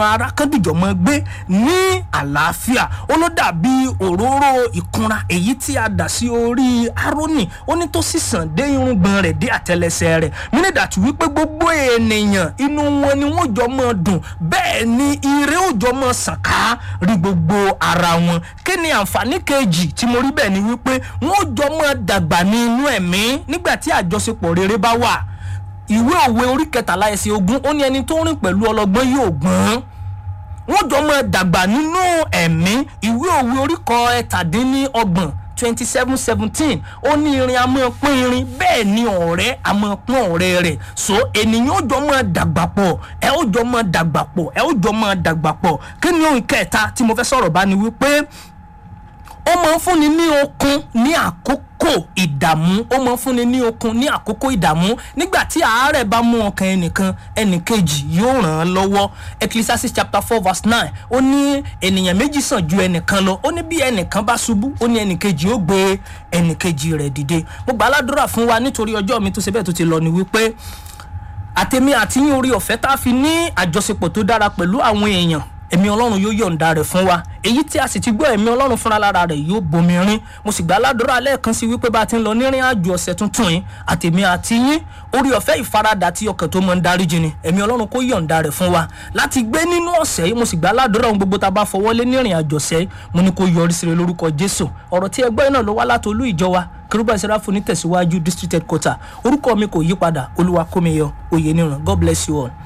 ara kan dìjọ mọ gbé ní àlàáfíà ó ló dàbí òróró ìkunra èyí tí a dà sí orí arónì ó ní tó sì sàn dé irùngbọ̀n rẹ̀ dé àtẹlẹsẹ̀ rẹ̀ mínídàtí wípé gbogbo ènìyàn inú wọn ni wọ́n jọ mọ dùn bẹ́ẹ̀ ni ire ó jọ mọ sàn ká rí gbogbo ara wọn kí ni àǹfààní kejì tí mo rí bẹ́ẹ̀ ni wípé wọ́n jọ mọ dàgbà ní inú ẹ̀mí nígbà tí àjọṣepọ̀ rere bá wà ìwé òwe orí kẹtàlá ẹsẹ̀ ogún ó ní ẹni tó rìn pẹ̀lú ọlọ́gbọ́n yóò gbọ́n wọ́n jọ mọ dàgbà nínú ẹ̀mí ìwé òwe oríkọ ẹ̀tàdínníọgbọ̀n twenty seven seventeen ó ní irin a máa pín irin bẹ́ẹ̀ ni ọ̀rẹ́ a máa pín ọ̀rẹ́ rẹ̀ so ènìyàn ó jọ mọ dàgbà pọ̀ ẹ ó jọ mọ dàgbà pọ̀ ẹ ó jọ mọ dàgbà pọ̀ kí ni ohun kẹta tí mo fẹ́ sọ̀rọ̀ bá ni wípé ó máa ń fúnni ní okun ní àkókò ìdààmú ó máa ń fúnni ní okun ní àkókò ìdààmú nígbà tí àárẹ̀ bá mú ọkàn ẹnìkan ẹnìkejì yóò ràn án lọ́wọ́ ecclesiastes chapter four verse nine ó ní ènìyàn méjì sàn ju ẹnìkan lọ ó ní bí ẹnìkan bá ṣubú ó ní ẹnìkejì ó gbé ẹnìkejì rẹ̀ dìde mo gbà á ládùúrà fún wa nítorí ọjọ́ mi tó ṣe bẹ́ẹ̀ tó ti lọ ni wípé àtẹ̀mí àti yín orí ọ̀fẹ́ tá a fi ní àjọṣepọ̀ tó dára pẹ̀lú àwọn èèyàn ẹ̀mí ọlọ́run yóò yọ̀ǹda rẹ̀ fún wa èyí tí a sì ti gbọ́ ẹ̀mí ọlọ́run fúnra lára rẹ̀ yóò bomi rin mo sì gbà ládùúrà lẹ́ẹ̀kan sí wípé bá a ti ń lọ nírìn àjò ọ̀sẹ̀ tuntun yìí àtẹ̀mí àti yín orí ọ̀fẹ́ ìfaradà tí ọkàn tó mọ̀ ń darí jini ẹ̀mí ọlọ́run kó yọ̀ǹda rẹ̀ fún wa láti gbé nínú ọ̀sẹ̀ yìí mo sì gbà ládùúrà ohun gbogbo tá a bá fọwọ́lé nírìn àjò ọ̀sẹ̀ yìí mo ní kó yọrí sí rẹ̀ lórúkọ jésù ọ̀rọ̀ tí ẹgbẹ́ náà ló wá látolú ìjọ wa kérúbà ìsẹ́ráfù ní tẹ̀síwájú district headquarter orúkọ mi kò yí padà olúwa kómi yọ òye níran god bless you all.